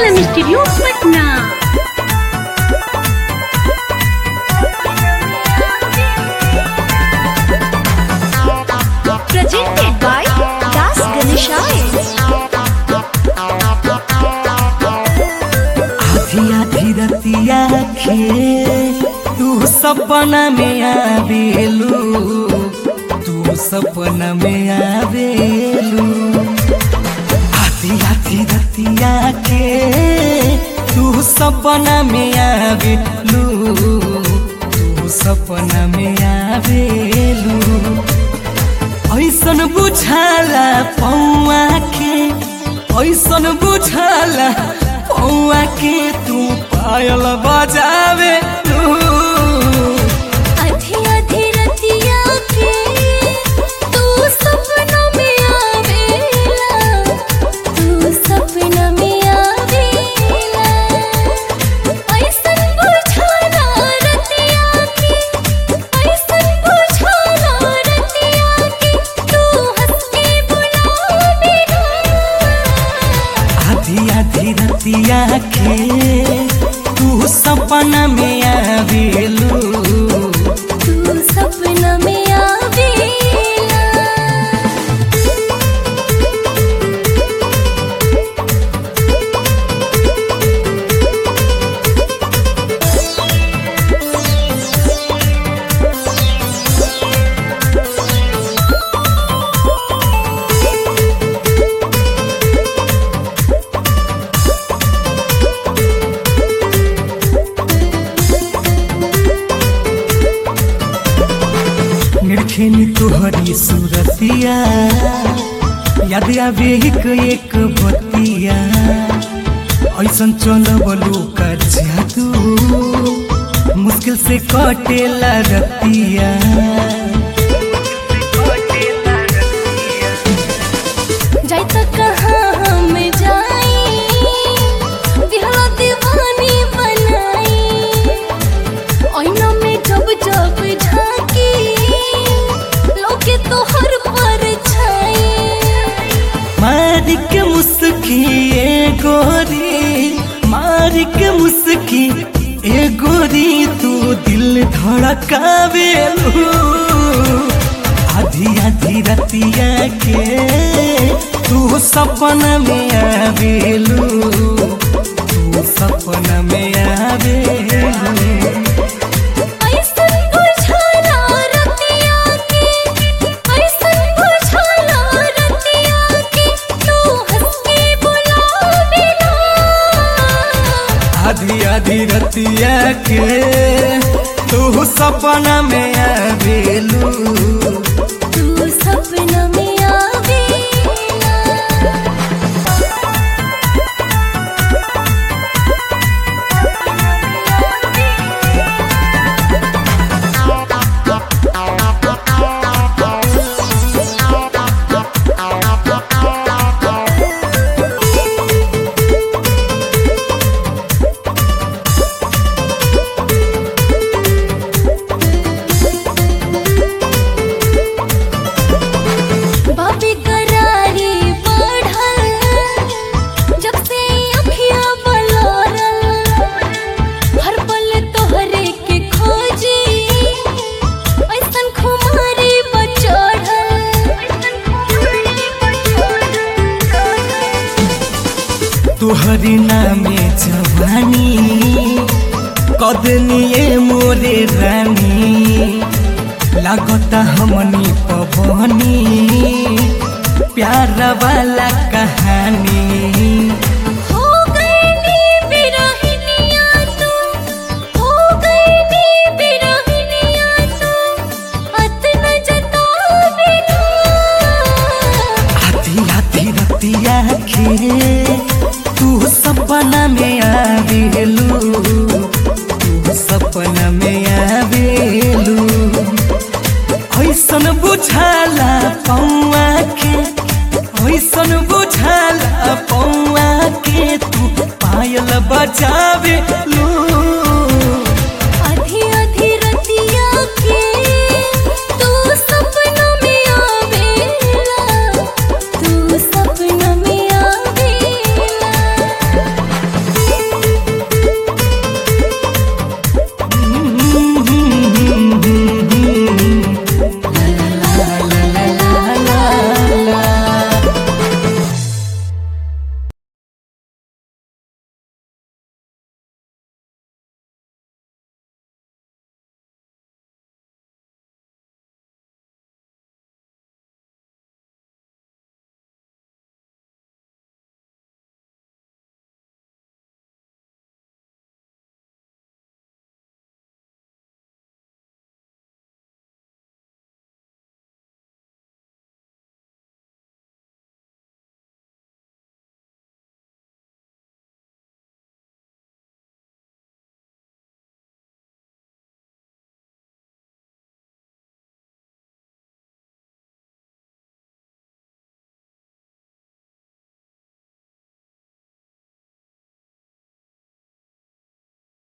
M studio Patna presented by Das Ganeshaya. आधी आधी रतिया के तू सपना में आवेलू तू सपना में आवेलू आधी आधी रतिया के तू सपना में आवेलू तू सपना में आवेलू ऐसन बुझाला पौआ के ऐसन बुझाला पौआ के तू पायल बजावे लू आधी आधी रतिया के तू सपना में आवेला तू सपना में आवेला ऐसन बुझाना रतिया के ऐसन बुझाना रतिया के तू हंस के बुलावेला आधी आधी रतिया के तू सपना में आवेलू तू सपना में आवेला निरखेनी तुहरी सूरतिया याद आवे एक एक बतिया ऐसन चलबलू का जादू मुश्किल से कटेला रतिया जाई त कहाँ हम जाई दिहला दीवानी बनाई ऐना में जब जब झांकी लोके तो हर पर छाई मार के मुस्की ए गोरी मार के मुस्की ए गोरी तू दिल धड़कावेलू आधी आधी रतिया के तू सपना में आवेलू तू सपना में आवेलू ऐसन बुझाना रतिया के ऐसन बुझाना रतिया के तू हंस के बुलावेला आधी आधी रतिया के तू सपना में आवेलू तू सपना में आवेला बाबी करारी बढ़ल जब से अखियां बलोरल हर पल तोहरे के खोजी ऐसन खुमारी बचड़ल तुहरी नामे जवानी कदनिए मोरे रानी लागता हमनी पवनी प्यार वाला कहानी हो गई नी बिरहिनिया तू हो गई नी बिरहिनिया तू अतना जतावेला आधी आधी रतिया के तू सपना में आवेलू तू सपना में आवेलू ऐसन बुझाला पौआ के ऐसन बुझाला पौआ के तू पायल बजावे